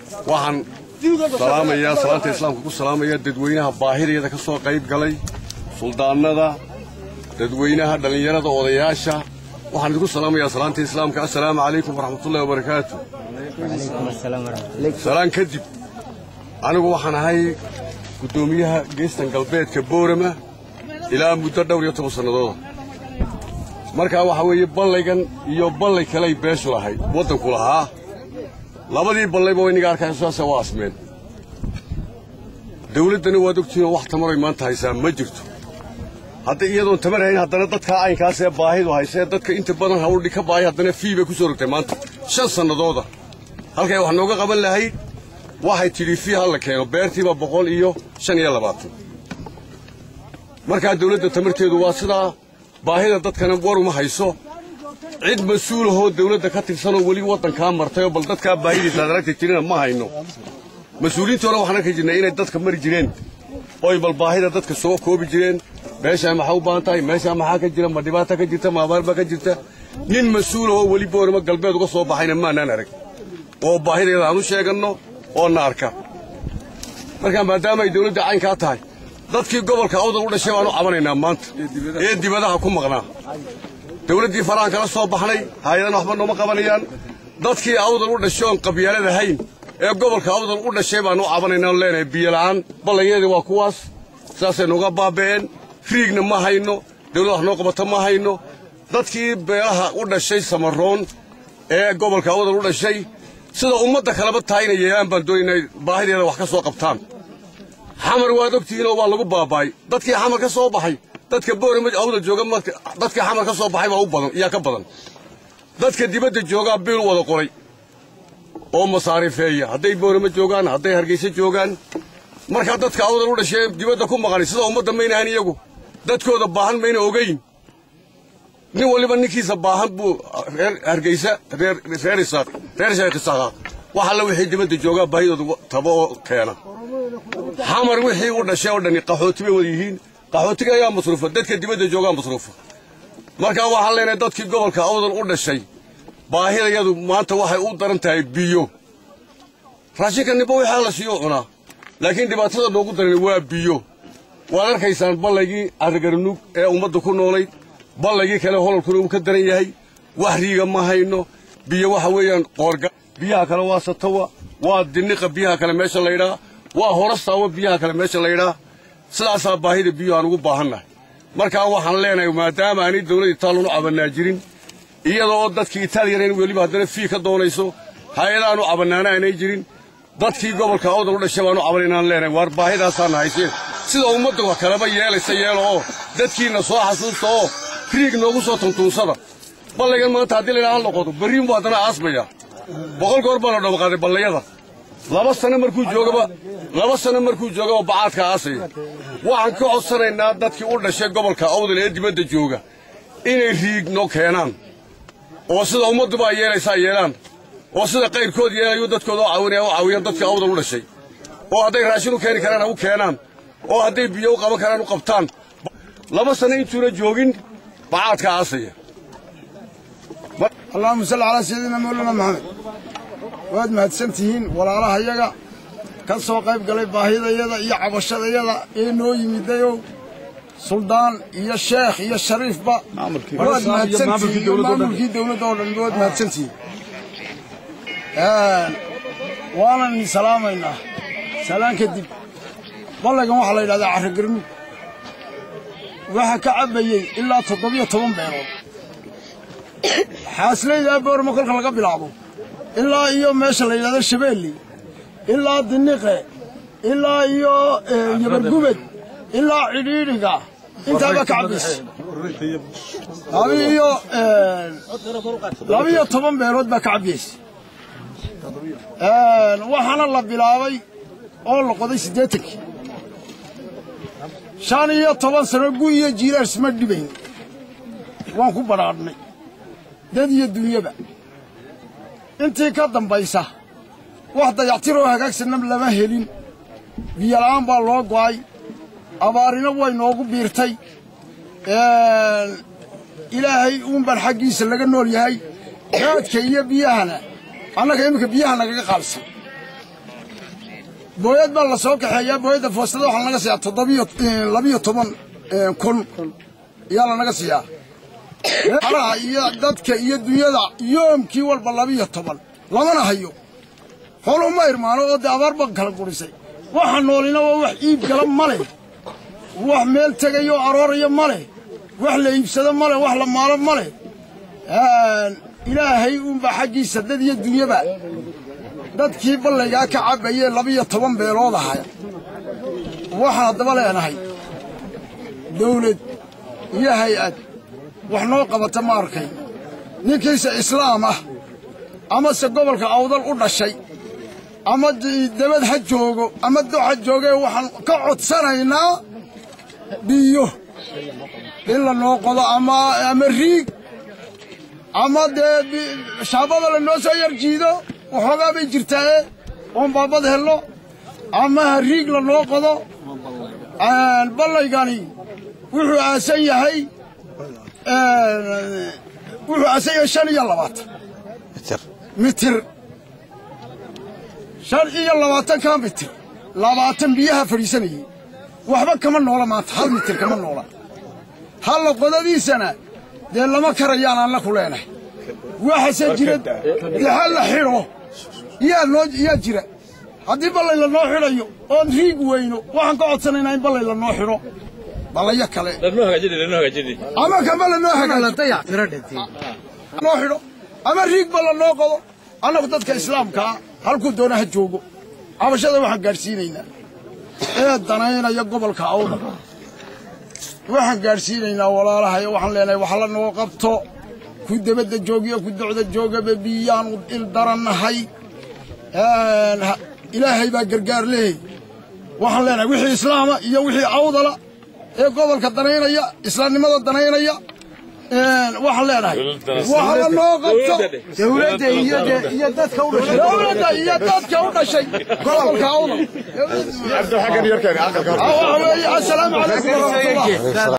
waxaan salaamayaa salaanta islaamka ku salaamaya dadweynaha baahideeda ka soo qayb galay suldaanada dadweynaha dhallinyarada odayaasha waxaan idinku salaamayaa salaanta islaamka assalaamu calaykum waraxmatullahi wabarakaatu salaan kadib anigu waxaan ahay guddoomiyaha geestan galbeedka boorama ilaa muddo dhowr iyo toban sannadooda markaa waxaa weeye ballaygan iyo ballay kaley beeshu lahayd waddanku lahaa labadii ballayba way niga arkayso saasa waa asmeen dawladdana waad ogtihiinoo wax tamaray maanta haysaa ma jirto hadday iyadoon tamar hayn haddana dadkaa caynkaasee baahidu haysee dadka inta badan hawldhi ka baahay haddana fii bay ku soo rogtay maanta shan sannadooda halkay wax nooga qaban lahayd waxay tidhi fii ha la keeno beertiiba boqol iyo shan iyo labaatan markaa dawladda tamarteedu waa sidaa baahida dadkana war uma hayso cid mas-uulahoo dawladda ka tirsanoo weli waddankaa martayoo bal dadkaa baahidiisa aad aragta jirina ma hayno mas-uuliyiintii hore waxaan arki jirnay inay dadka mari jireen oy bal baahida dadka soo koobi jireen meeshaa maxaa u baahan tahay meeshaa maxaa ka jira ma dhibaata ka jirta ma abaar baa ka jirta nin mas-uulahoo weli boorama galbeed uga soo baxayna maanaan arag oo baahideeda aan u sheeganno oo na arka markaa maadaama ay dawladda caynkaa tahay dadkii gobolka awdal u dhashay baanu cabanaynaa maanta ee dibadaha ku maqnaa dawladdii farahan kala soo baxnay hay-adana waxba nooma qabanayaan dadkii awdal u dhashay oon qabyaalad ahayn ee gobolka awdal u dhashay baanu u cabanaynaa oon leenahay biyola'aan ballanyadeedii waa kuwaas sidaasay nooga baaba'een riigna ma hayno dawlad wax noo qabata ma hayno dadkii beelaha u dhashay samaroon ee gobolka awdal u dhashay sida ummadda kaleba tahay inay yeelaan baan doonaynay baahideeda wax ka soo qabtaan xamar waad ogtihiinoo waa lagu baaba'ay dadkii xamar ka soo baxay dadka boorama awdal jooga dadkii xamar ka soo baxay baa u badan iyaa ka badan dadka dibadda joogaa biil wada qoray oo masaarifeeya hadday boorama joogaan hadday hargaysa joogaan markaa dadka awdal u dhashee dibadda ku maqanay sida ummadda maynahan iyagu dadkooda baahan mayna ogayn nin waliba ninkiisa baahan buu reer hargaysa reer reer isaaq reer sheekh isaaqa wax alla wixii dibadda joogaa baahidooda taba oo keena xamar wixii u dhashay oo dhani qaxooti bay wada yihiin qaxootiga ayaa masruufa dadka dibadda joogaa masruufa markaa waxaan leenahay dadkii gobolka awdal u dhashay baahidayadu maanta waxay u daran tahay biyo raashinka nimba wixii la siiyo cunaa laakiin dhibaatada noogu daran waa biyo waad arkaysaan ballaygii arrigarnug ee ummadda ku noolayd ballaygii kale hololkuna uu ka daran yahay wax riiga ma hayno biyo waxa weeyaan qoorga biyaha kale waa satawa waa diniqa biyaha kale meesha laydhaa waa horastaawa biyaha kale meesha laydhaa sidaasaa baahida biyo aan ugu baahannahay markaa waxaan leenahay maadaama aanay dawladda itaaliyanu cabannaa jirin iyada oo dadkii itaaliyana weliba haddana fii ka doonayso hay-adaanu cabannaana aanay jirin dadkii gobolka awdal u dhashay baanu cabanaynaan leenahay waar baahidaasaana hayseen sida ummadda wax kaleba yeelaysa yeelo oo dadkiinna soo xasuusta oo riig noogu soo tuntuunsada ballaygan maanta haddii laydhaha noqoto berriin buu haddana aasmayaa boqol goor baa la dhabaqaaday ballayada laba sano markuu joogaba laba sano markuu joogaba bacaadka aasaya waxaan ka codsanaynaa dadkii u dhashay gobolka awdal ee dibadda jooga inay riig noo keenaan oo sida ummadduba ay yeelaysaa yeelaan oo sida qayrkood yeelayu dadkooda u caawinaya u caawiyaan dadkii awdal u dhashay oo hadday raashin u keeni karaan ha u keenaan oo hadday biyo u qaban karaan u qabtaan laba sano intuuna joogin bacaadka aasaya allahuma salli calaa sayidina mawlana maxamed waad mahadsantihiin walaalahayaga ka soo qayb galay baahidayada iyo cabashadayada ee noo yimidayow suldaan iyo sheekh iyo shariifba waad mahadsantihiin maamulkii dawladda oo dhan waad mahadsantihiin waanan idin salaamaynaa salaan kadib ballaygan waxaa la yidhahdaa carragarmud waxaa ka cabbayey ilaa toddobiyo toban beelood xaaslaydaa boorma kolka laga bilaabo ilaa iyo meesha la yidhahdo shabeelli ilaa diniqe ilaa iyo yabargubed ilaa cidhiidhiga intaaba ka cabbaysa labiiyo labiyo toban beelood baa ka cabbaysa waxaana la bilaabay oo la qoday siddeetankii shan iyo toban sano gu iyo jiilaar isma dhibayn waan ku badhaadhnay dad iyo dunyaba intii ka dambaysa wax dayactiroo hagaagsanna lama helin biyola'aan baa loo go'ay abaarina way noogu biirtay ilaahay uunbaan xaggiisa laga nool yahay raadka iyo biyahana annaga iminka biyaha nagaga qaabsan booyad baa la soo kaxeeyaa booyadda foostada waxaa lanaga siiyaa toddobiyo labiyo toban kun ayaa lanaga siiyaa alaha iyo dadka iyo dunyada yoomkii walba labiyo toban lamana hayo xooluhu ma irmaano oo dee abaar ba kala gurisay waxa noolina waa wax iib gala ma leh wax meel tegayo arooraya ma leh wax la iibsado ma leh wax la maalo ma leh ilaahay uunbaa xaggiisa dad iyo dunyaba dadkii ballaygaa ka cabbayee labiyo toban beelood ahay waxaan haddaba leenahay dawlad iyo hay-ad wax noo qabata ma arkay ninkiise islaam ah amase gobolka awdal u dhashay ama dabad ha joogo ama do ha joogee waxaan ka codsanaynaa biyo in la noo qodo ama ama riig ama dee shaabada la noo soo yar jiido waxoogaa bay jirtaaye oon baabad helno ama ha riig la noo qodo ballaygani wuxuu aasan yahay wuxuu aasan yahay shan iyo labaatan mitir shan iyo labaatankaa mitir labaatan biyaha fadhiisanayey waxba kama noola maanta hal mitir kama noola halla qodadiisana dee lama karayaan anna ku leenahay waxase jira dee ha la xidho yaa noo yaa jira haddii ballay la noo xidhayo oon riig weyno waxaan ka codsanaynaa in ballay la noo xidho ballayo kale ama kama la noo hagaajinoo xidho ama riig ba la noo qodo annagu dadka islaamkaa halkuu doona ha joogo cabashada waxaan gaadhsiinaynaa ee danaynaya gobolka awda waxaan gaadhsiinaynaa walaalahayo waxaan leenahay wax la noo qabto ku debadda joogiyo ku docda joogaba biyaanu il darannahay ilaahay baa gargaar leehay waxaan leenahay wixii islaama iyo wixii awdala ee gobolka danaynaya islaamnimada danaynaya waxaan leenahay wax la noo qabto dawladda iyo iyo dadka u dhashay dawladda iyo dadka u dhashay gobolka awdal waxa weeye assalaamu calaykum waraxmatullah